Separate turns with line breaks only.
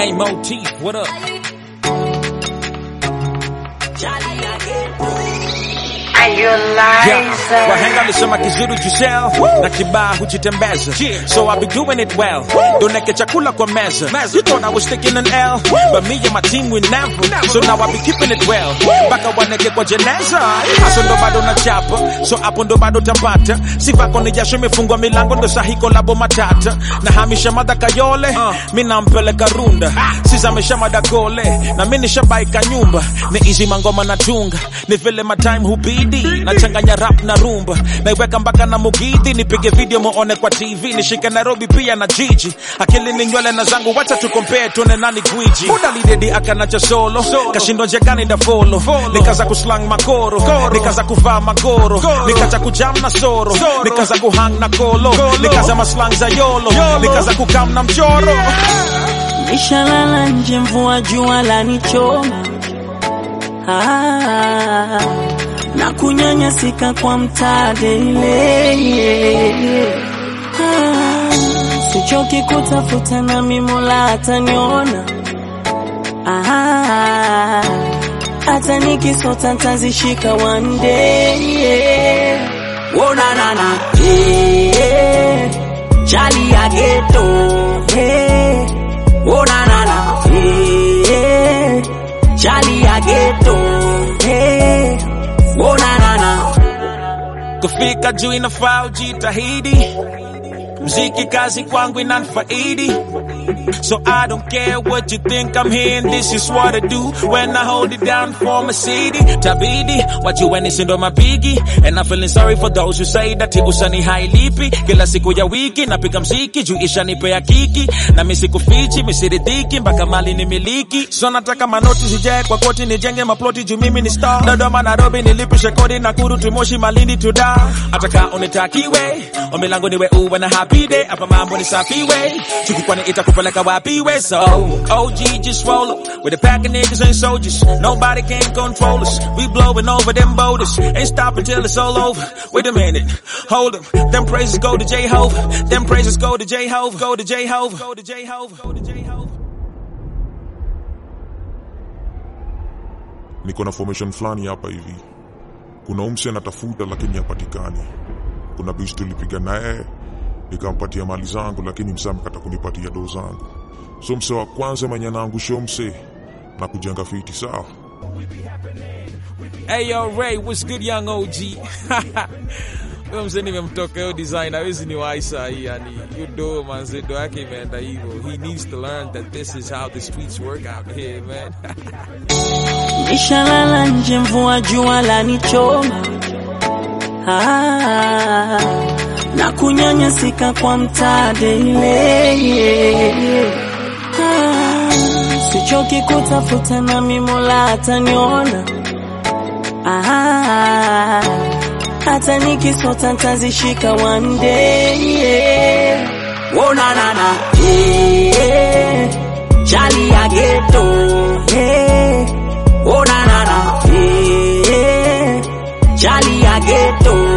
Hey, Motif, what up? Yeah. Wahenga alisema kizuri jisel na kibaa hujitembeza so I be doing it well doneke chakula kwa meza you thought I was taking an L but me and my team we never so now I be keeping it well mpaka waneke kwa jeneza haso ndo bado na chapa so hapo ndo bado tapata sivako ni jasho imefungwa milango ndo sahiko labo matata na hamisha mada kayole mi nampeleka runda sizamesha mada gole na mi nishabaika nyumba ni izi mangoma natunga ni vile matime hubidi nachanganya rap na rumba naiweka mpaka na mugidhi nipige video muone kwa tv nishike nairobi pia na jiji akili ni nywele na zangu wacha tukompee tuone nani gwiji muda lidedi akanacha solo kashindwa njegani da folo nikaza kuslang makoro nikaza kuvaa magoro nikaza kujam na soro nikaza kuhang na kolo nikaza maslang za yolo nikaza kukam na mchoro
Nishalala nje mvua jua lanichoma ah, na kunyanyasika kwa mtadele ah, sichoki kutafuta na mimola ataniona ah, hata nikisota ntazishika one day wonanana eh, chali ya geto eh, wonanana eh, chali ya geto eh, wonanana
kufika juu inafaa ujitahidi mziki kazi kwangu inanfaidi so I don't care what you think I'm here and this is what I do when I hold it down for my city tabidi wajueni sindo mapigi and I'm feeling sorry for those who say that usani hailipi kila siku ya wiki napiga mziki juu ishanipea kiki na misikufichi misiridhiki mpaka mali ni miliki so nataka manoti zijae kwa koti nijenge maploti juu mimi ni star Dodoma Nairobi nilipishe kodi Nakuru Tumoshi Malindi to da ataka unitakiwe ombi langu niwe uwe na happy day hapa mambo ni safi way chuki kwani itakupeleka wapi we so OG just roll up with a pack of niggas and soldiers nobody can control us we blowing over them boulders ain't stopping till it's all over wait a minute hold up them praises go to J-Hove them praises go to J-Hove go to J-Hove go to J-Hove go to J-Hove
niko na formation fulani hapa hivi. Kuna umse anatafuta lakini hapatikani. Kuna bishi tulipiga naye nikampatia mali zangu, lakini mse amekata kunipatia doo zangu. So mse wa kwanza mwenye anaangusha mse na kujenga fiti sawa.
Hey yo Ray, what's good young OG? Huyo mzee nimemtoka hiyo design hawezi ni waisa hii yani hiyo do manze do yake imeenda hivyo. He needs to learn that this is how the streets work out here man.
Nishalala nje mvua jua lanichoma ah, na kunyanyasika kwa mtadele ah, sichoki kutafuta na mimola ataniona ah, hata nikisota ntazishika one day wonanana eh, chali ya geto eh, Oh na na na, eh, Charlie ya ghetto,